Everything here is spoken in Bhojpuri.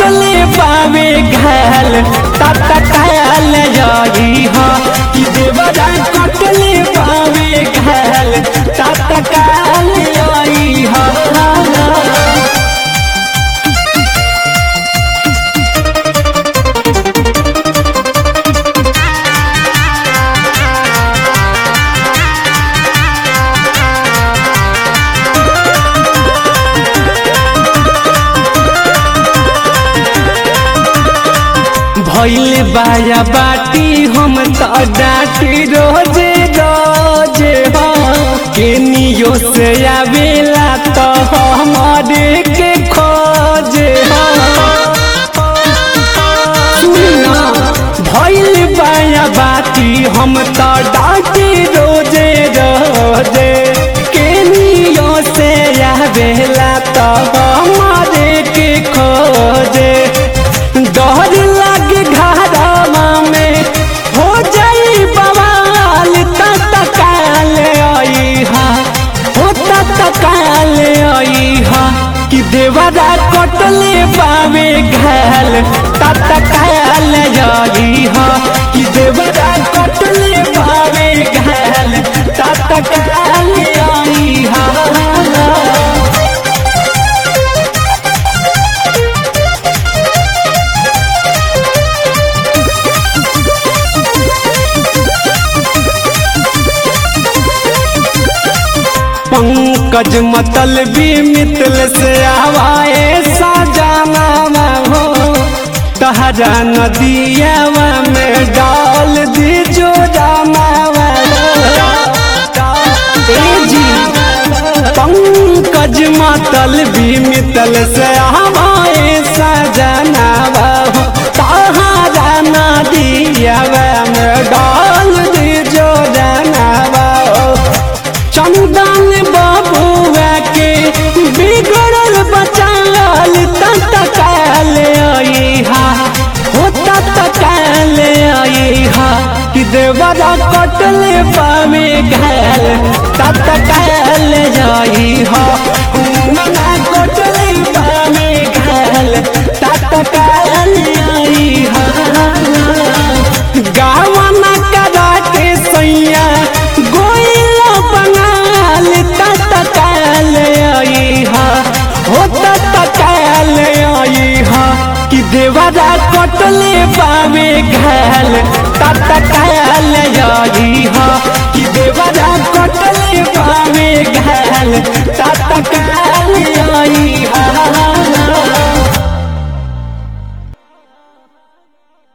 कटले पावे घाल तत काल जाई हा कि देवरा कटले पावे घाल तत काल जाई हा भैल बाया बाटी हम तो डाटी रोजे रोजे हो केनियो से आवेला तो हमारे के खोजे हो सुना भैल बाया बाटी हम तो डाटी रोजे रोजे केनियो से आवेला तो हमारे के खोजे डर लागे घरवा में हो जाई बवाल तत काल आई हा हो तत काल आई हा कि देवरा कटले पावे घाल तत काल आई हा कि देवरा कटले पावे घाल तत काल आई हा पंकज मतलबी मितल से आवाए साजाना हो तहरा नदियावा में डाल दी जो जाना जी पंकज मतलबी मितल से आवाए साजाना हो तहरा नदियावा में डाल दी जो जाना चंदन बाबुआ के बिगड़ल बचाल तत काल आई हा हो तत काल आई हा कि देवरा कटले पावे घाल तत काल आई हा मना कटले पावे घाल तत काल आई हा गावना करा के सैया गोइलो बंगाल तत काल आई हा हो तत काल आई हा कि देवरा कटले पावे घाल तत काल